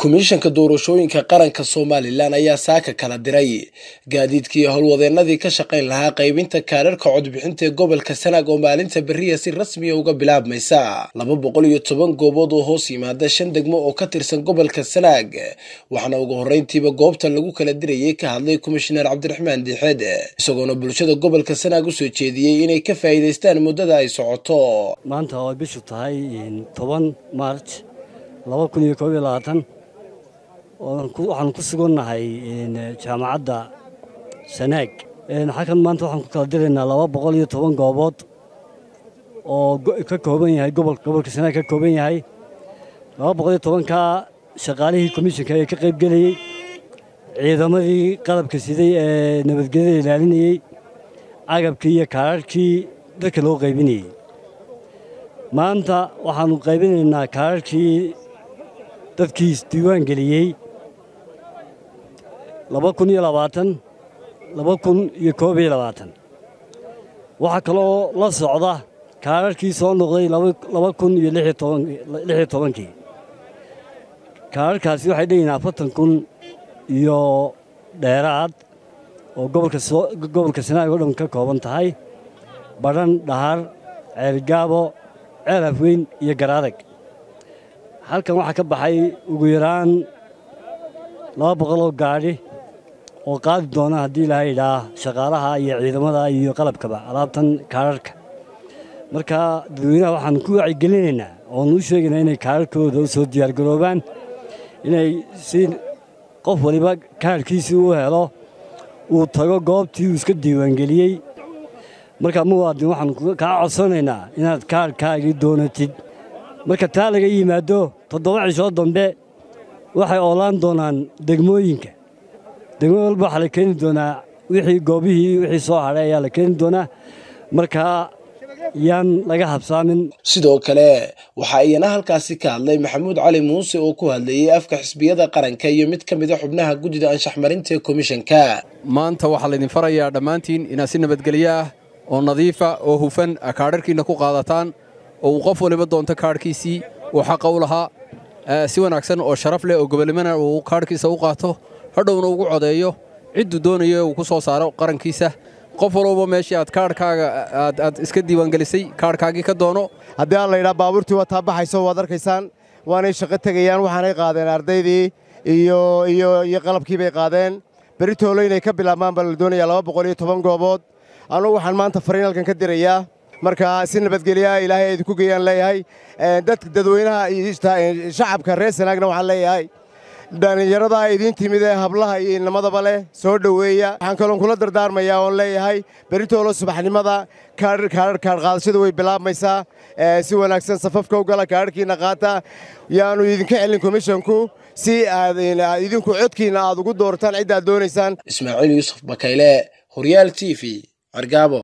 komishanka doorashooyinka qaranka somalilan ayaa saaka kala diray gaadiidkii howlwadeenadii ka shaqayn lahaa qaybinta kaadharhka codbixinta ee gobolka sanaag oo maalinta beriya si rasmiya uga bilaabmaysa laba boqol iyo toban goobood oo hoos yimaada shan degmo oo ka tirsan gobolka sanaag waxaana ugu horreyntiiba goobta lagu kala dirayay ka hadlay komishineer cabdiraxmaan diixeed isagoona bulshada gobolka sanaag usoo jeediyey inay ka faa'iidaystaan muddada ay socoto maanta oo ay bishu tahay toban maarj laba kun iyo koob iyo labaatan waxaan ku sugannahay jaamacadda sanaag xakan maanta waxaan ku kala diraynaa laba boqol iyo toban goobood oo ka kooban yahay gobolka sanaag ka kooban yahay laba boqol iyo tobankaa shaqaalihii komishinka ee ka qayb gelayey ciidamadii qalabka siday ee nabadgelyada ilaalinayey agabkii iyo kaararhkii dadka loo qaybinayey maanta waxaannu qaybinaynaa kaararhkii dadkii isdiiwaan geliyey laba kun iyo labaatan laba kun iyo koob iyo labaatan waxaa kaloo la socda kaararhkii soo noqday laba kun iyo lix iyo tobankii kaararhkaasi waxay leeyihin afartan kun iyo dheeraad oo gobolka sanaag oo dhan ka kooban tahay badhan dhahar ceelgaabo ceel afweyn iyo garaadag halkan waxaa ka baxay ugu yaraan laba boqoloo gaadhi oo qaadi doona haddii ilaha idhaa shaqaalaha iyo ciidamada iyo qalabkaba alaabtan kaararhka marka dadweynaha waxaan ku wacyigelinaynaa oonu u sheegaynaa inay kaararhkooda u soo diyaargaroobaan inay si qof waliba kaarhkiisii u helo uu tago goobtii uu iska diiwaangeliyey marka muwaadin waxaan kaa codsanaynaa inaad kaarhkaagii doonatid marka taa laga yimaado toddoba cishoo dambe waxay oolaan doonaan degmooyinka degmo walba waxaa la keeni doonaa wixii goobihii wixii soo hadhay ayaa la keeni doonaa markaa yaan laga habsaamin sidoo kale waxaa iyana halkaasi ka hadlay maxamuud cali muuse oo ku hadlayey afka xisbiyada qaranka iyo mid ka mida xubnaha guddida anshaxmarinta ee komishanka maanta waxaa laydin farayaa dhammaantiin inaad si nabadgelyo ah oo nadiifa oo hufan kaadharhkiinna ku qaadataan oo uu qof waliba doonto kaadhkiisii uu xaqa u lahaa si wanaagsan oo sharaf leh oo gobolnimana uu kaadhkiisa u qaato hadhowna ugu codeeyo cidduu doonayo uu ku soo saaro qarankiisa qof walbaba meeshii aad kaadhkaaga aad iska diiwaangelisay kaadhkaagii ka doono haddii aan laydhaa baabuurtii waa taabaxayso waad arkaysaan waanay shaqo tegayaan waxaanay qaadeen ardaydii iyo qalabkii bay qaadeen beri toolo inay ka bilaabmaan baa la doonayaa laba boqol iyo toban goobood anugu waxaan maanta fariin halkan ka dirayaa marka si nabadgelyaha ilaahay idinku geeyaan leeyahay dadka dadweynaha iyo shacabka reer sanaagna waxaan leeyahay dhallinyarada idiin timid ee hablaha iyo inamadaba leh soo dhoweeya waxaan kaloon kula dardaarmayaa oon leeyahay beritoolo subaxnimada kaadhqaadashadu way bilaabmaysaa si wanaagsan safafka u gala kaadharhkiinna qaata yaanu idinka celin komishonku si aad idinku codkiinna aad ugu doortaan ciddaad doonaysaan ismaaciil yuusuf bakayle horyaal t v cergaabo